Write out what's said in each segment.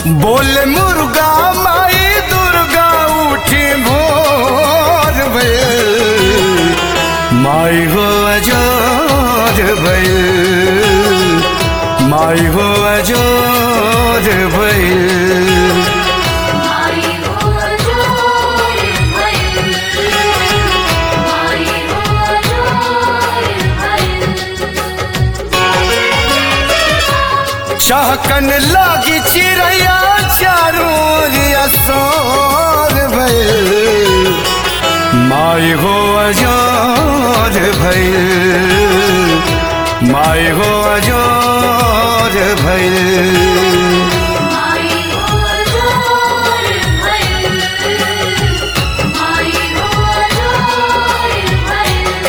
बोल मुर्गा माई दुर्गा उठी भोर भइल माई हो अजोर भइल माई हो अजोर भइल माई हो जोर भइल माई हो जोर भइल चहकन लागी चिड़ैया चारों असोर भइल माई हो अजोर भइल माई हो अजोर भइल माई हो जोर भइल माई हो जोर भइल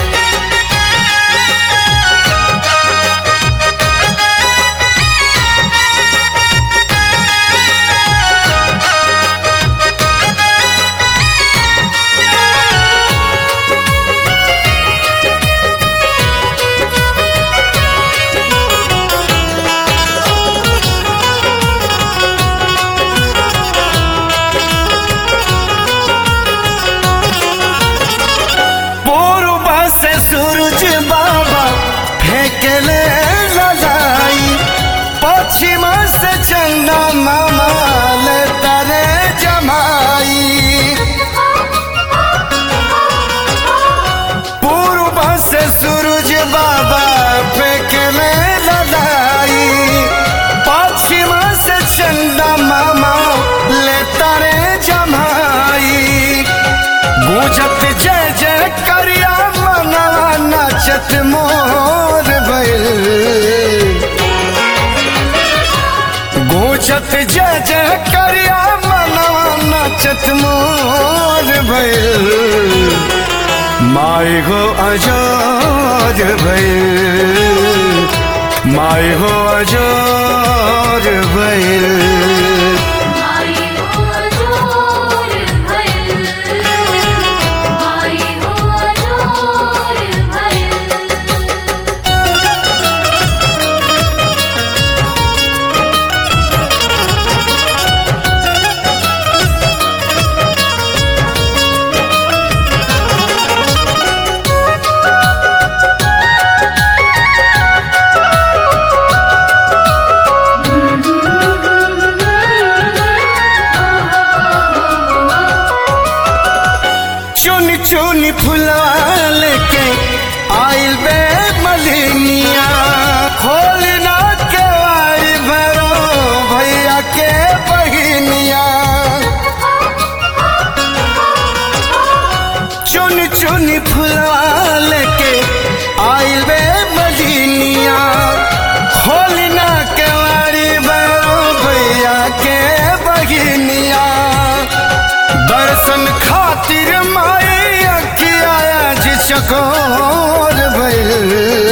पूर्व से सूरज बाबा फेंकले ललाई पश्चिम से चंदा मामा ले तरे जमाई पूर्व से सूरज बाबा फेंकले ललाई पश्चिम से चंदा मामा ले तरे जमाई गूंजत जय जय करिया मनवा नाचत मोर भइल गूंजत जय जय करिया मनवा नाचत मोर भइल माई हो अजोर भइल माई हो अजोर भइल माई हो जोर भइल माई हो जोर भइल चुन चुन फुलाल के आइल बे मलिनिया खोलना के आई भरो भैया के बहिनिया चुन चुन फुलाल के आइल बे मलिनिया खोलना के आई भरो भैया के बहिनिया दर्शन खातिर माई अखिया आज चकोर भइल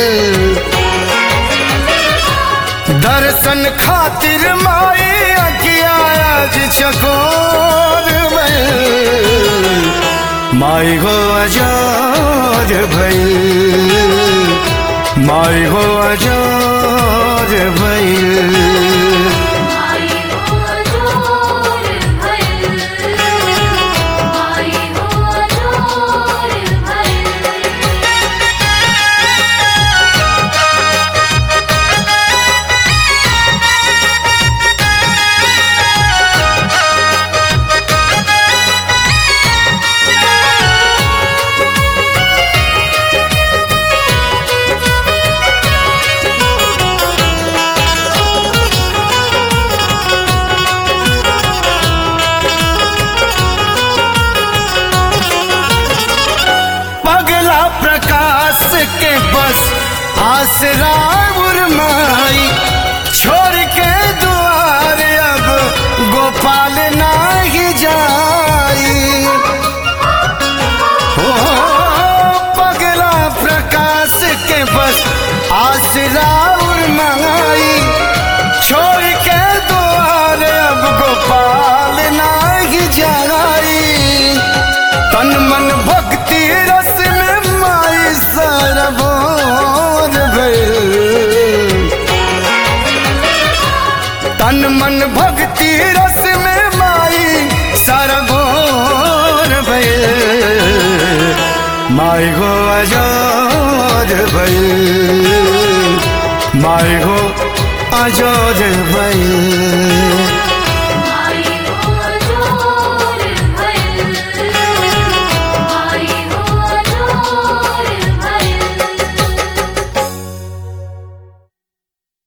दर्शन खातिर माई अखिया आज चकोर भइल माई हो अजोर भइल माई हो अजोर भइल माई हो जोर भइल माई हो जोर भइल पगला प्रकाश के बस आसरा उर्माई छोड़ के द्वार अब गोपाल नाही जाई हो पगला प्रकाश के बस आसरा उर्माई छोड़ के द्वार अब गोपाल नाही जाई तन मन भक्ति रस में माई सरबोर भइल माई हो आजाद भइल माई हो आजाद भइल